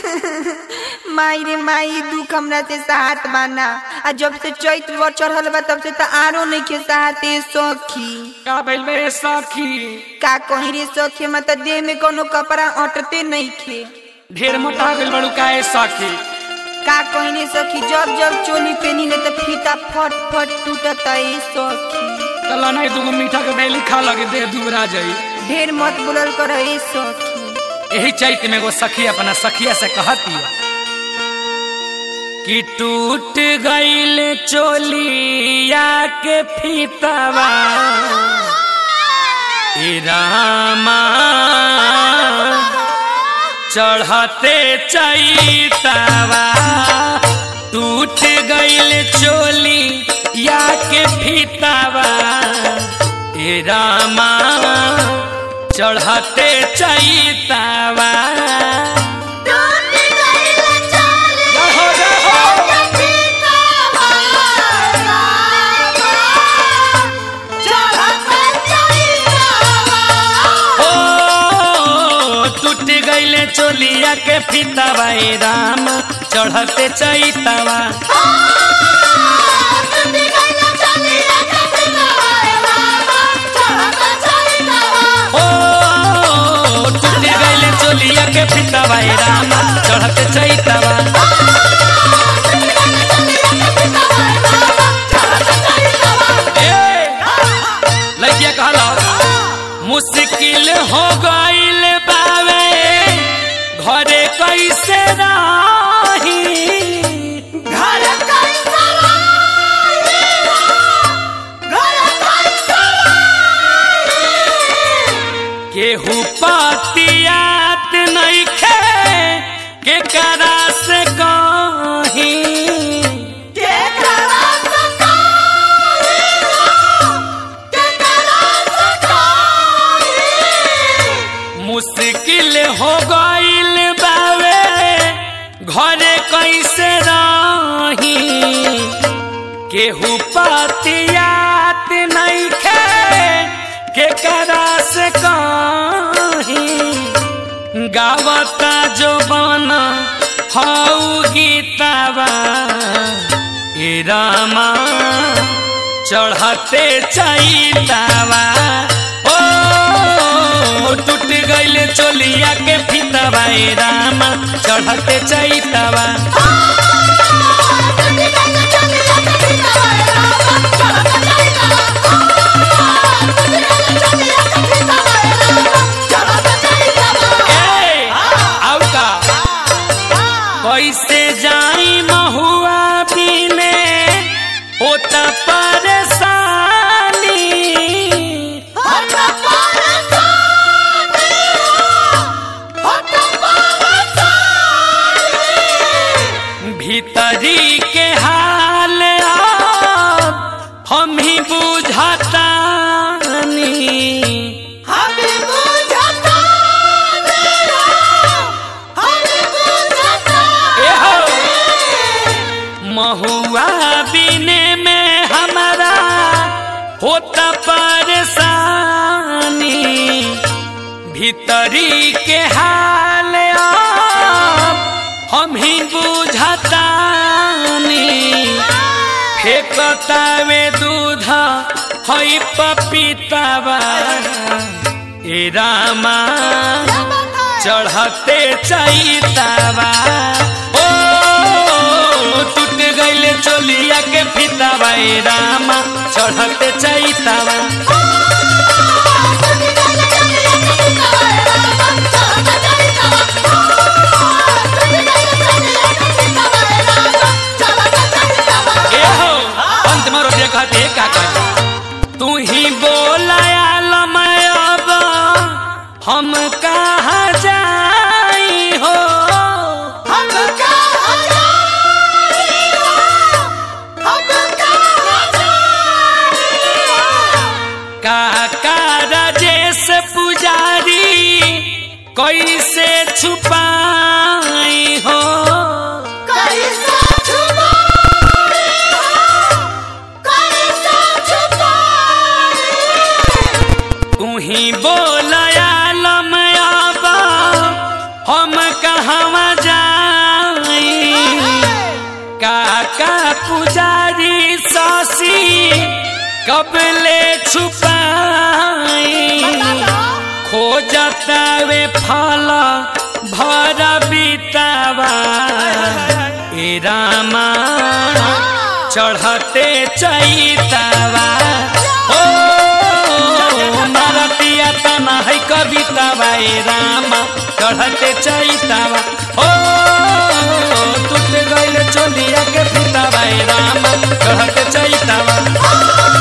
माई रे माई दुख हमरा से साहत बाना आ जब से चैत वर चढ़ल बा तब से त आरो नहीं के साहते सखी का भइल बे सखी का कहीं रे सखी मत त देह में कोनो कपड़ा अटते नहीं खे ढेर मोटा गइल बड़ू काहे सखी का कहीं रे सखी जब जब चोली पहनी ले त फीता फट फट टूटत ए सखी चलो नहीं दूगो मीठा के डेली खा लगे देह दुबरा जाई ढेर मत बोलल कर ए सखी यही चैत में एगो सखी अपना सखिया से कहती कि टूट गईल चोलिया के फीतावा ए रामा चढ़ते चैतावा टूट गईल चोली या के फीतावा ए रामा चढ़ते चैतावा रहो, रहो। ओ टूट गईले चोलिया के फीतावा ए राम चढ़ते चैतावा ओ टूट गईले चोलिया के फीतावा ए राम चढ़ते चैतावा ए लइकिया कहला मुश्किल हो गईल बावे घरे कैसे रही केहू पतियात नहीं खे के करा से कहीं मुश्किल हो गईल बावे घरे कैसे रही केहू पतियात नहीं खे के करा से कहीं गावता जो बना हऊ गीतावा ए रामा चढ़ते चैतावा ओ टूट गईले चोलिया के फीतावा ए रामा चढ़ते चैतावा ए आउ का कैसे जाई महुआ बिने होता परेशानी भीतरी के हाल अब हम ही बुझतानी ए हो महुआ बिने में हमारा होता परेशानी भीतरी के हाल अब हम ही बुझतानी फेकतावे दूध हई पपीतावा ए रामा चढ़ते चैतावा ओ टूट गईले चोलिया के फीतावा ए रामा चढ़ते चैतावा ए हो अंत में रोटिया कहते का कहते तू ही बोलाया लमय अब हम कहाँ जाई हो कबले छुपाई खोजता वे फल भर बीतावा ए रामा चढ़ते चैतावा ओ मारतिया तना है कवितावा ए रामा चढ़ते चैतावा ओ टूट गइल चोलिया के फीतावा ए रामा चढ़ते चैतावा